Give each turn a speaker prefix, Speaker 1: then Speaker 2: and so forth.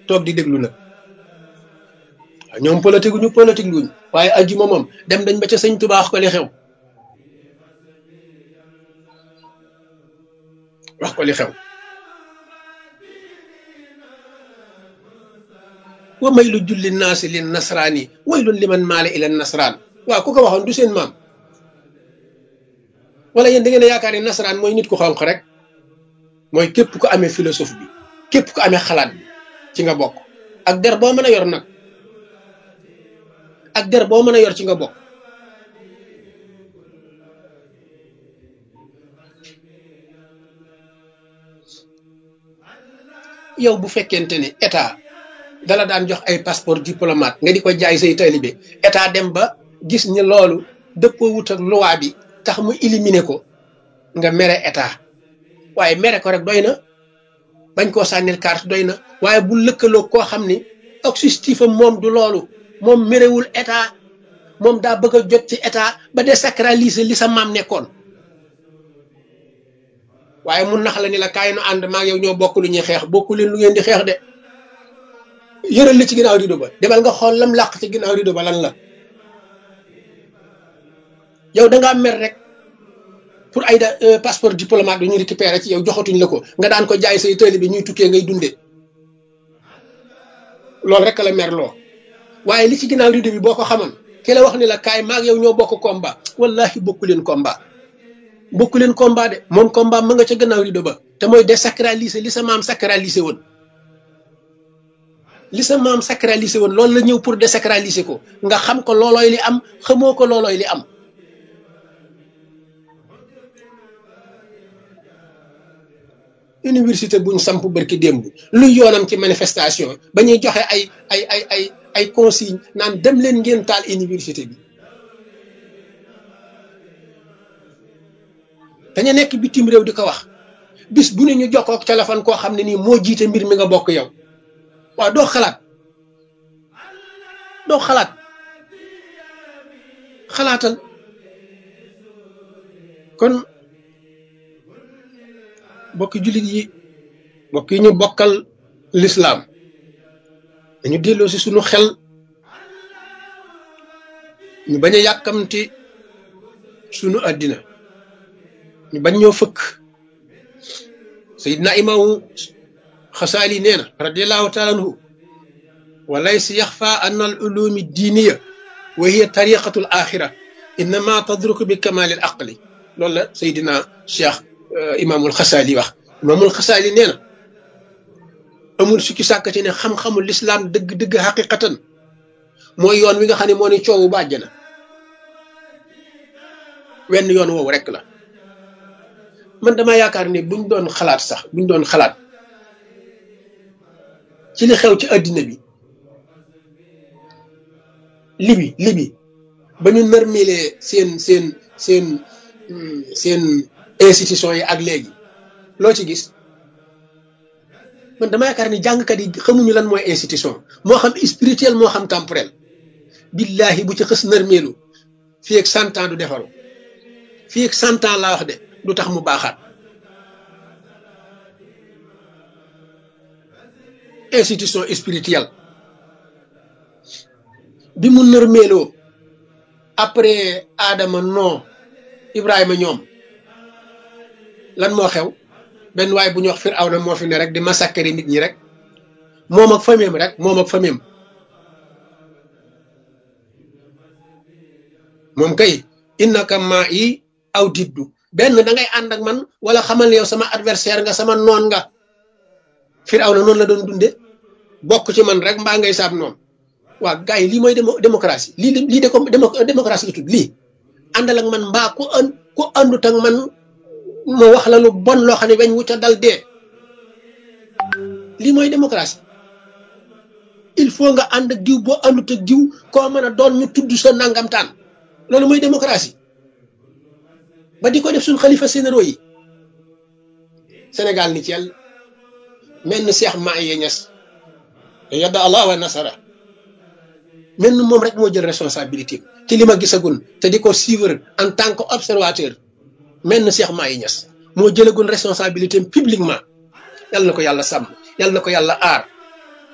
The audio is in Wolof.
Speaker 1: toog di déglu nag waaw ñoom politique ñu politique luñ waaye ajjuma moom dem dañ ba ca sëñ Tuubaa wax ko li xew wax ko li xew wa may lu julli naasi lin nasraani waylun liman maale ila nasraan waaw ku ko waxoon du seen maam wala yéen da ngeen a yaakaar ne nasaraan mooy nit ku xonq rek mooy képp ku amee philosophe bi képp ku amee xalaat bi ci nga bokk ak der boo mën a yor nag ak der boo mën a yor ci nga bokk yow bu fekkente ni état dala daan jox ay passeport diplomate nga di ko jaay say taalibe état dem ba gis ni loolu dëppoo wut ak loi bi tax mu éliminer ko nga mere état waaye mere ko rek doy na bañ koo sànnil carte doy na waaye bu lëkkaloo koo xam ni objectif am moom du loolu moom merewul état moom daa bëgg a jot ci état ba désacraliser li sa maam nekkoon waaye mun nax la ni la kaay nu ànd maa yow ñoo bokk lu ñuy xeex bokku leen lu ngeen di xeex de yëral li ci ginnaaw rido ba demal nga xool lam làq ci ginnaaw rido ba lan la yow da ngaa mer rek pour ay da passeport diplomate bi ñu récupéré ci yow joxatuñ la ko nga daan ko jaay say tëli bi ñuy tukkee ngay dunde loolu rek la mer loo waaye li ci ginnaaw rido bi boo ko xamoon ki la wax ni la kaay maag yow ñoo bokk combat wallahi bokku leen combat bokku leen combat de moom combat ma nga ca gannaaw rido ba te mooy désacraliser li sa maam sacraliser woon li sa maam sacraliser woon loolu la ñëw pour désacraliser ko nga xam ko loolooy li am xamoo ko loolooy li am université buñ samp barki démb luy yoonam ci manifestation ba ñuy joxe ay ay ay ay ay consigne naan dem leen ngeen taal université bi dañu nekk bitim réew di ko wax bis bu ne ñu jokkoo ak téléphone koo xam ne nii moo jiite mbir mi nga bokk yow waaw doo xalaat doo xalaat xalaatal kon bokki jullit yi bokk yi ñu bokkal lislaam dañu delloo si sunu xel ñu bañ a yàkkamti sunu àddina ñu bañ ñoo fëkk sayidna imaamu xasaali nee na radiallahu taala anhu wa laysa yaxfa an al ulumi diiniya wa hiya tariqatu l axira innama tadruku bi kamali l aqli loolu la sayidina cheikh imaamul xasaali wax imaamul xasaali nee na amul sukki sàkk ci ne xam-xamul lislaam dëgg-dëgg xaqiqatan mooy yoon wi nga xam ne moo ni coowu ba àjjana wenn yoon woowu rek la man dama yaakaar ne buñ doon xalaat sax buñ doon xalaat ci li xew ci àddina bi libi libi ba ñu nërmelee seen seen seen seen institution yi ak léegi loo ci gis man dama yaakaar ni jàngkat yi xamuñu lan mooy institution moo xam spirituel moo xam temporel billahi bu ci xës nërmeelu fii ak cent ans du defaru fii ak cent ans laa wax de du tax mu baaxaat institution spirituelle bi mu nërmeeloo après Adama non Ibrahima ñoom lan moo xew benn waay bu ñu wax Firawna moo fi ne rek di massacrer nit ñi rek moom ak famille rek moom ak famille moom kay innaka maa yi aw diddu benn da ngay ànd ak man wala xamal ne yow sama adversaire nga sama noon nga Firawna noonu la doon dunde bokk ci man rek mbaa ngay saab noonu waa gars yi lii mooy démocratie lii lii de ko démocratie la tudd lii àndal ak man mbaa ku an ku àndut ak man ma wax la lu bon loo xam ne weñ wu ca dal dee lii mooy démocratie il faut nga ànd ak diw boo àndut ak diw koo mën a doon ñu tudd sa nangamtaan loolu mooy démocratie ba di ko def suñ xalifa sénéro yi Sénégal ni ci yàlla mel ni Cheikh Maye Niass yadda Allah wa nasara mel ni moom rek moo jël responsabilité ci li ma gisagun te di ko suivre en tant que observateur mel na Cheikh Mahi Niass moo jëlagun responsabilité publiquement yal na ko yàlla sàmm yal na ko yàlla aar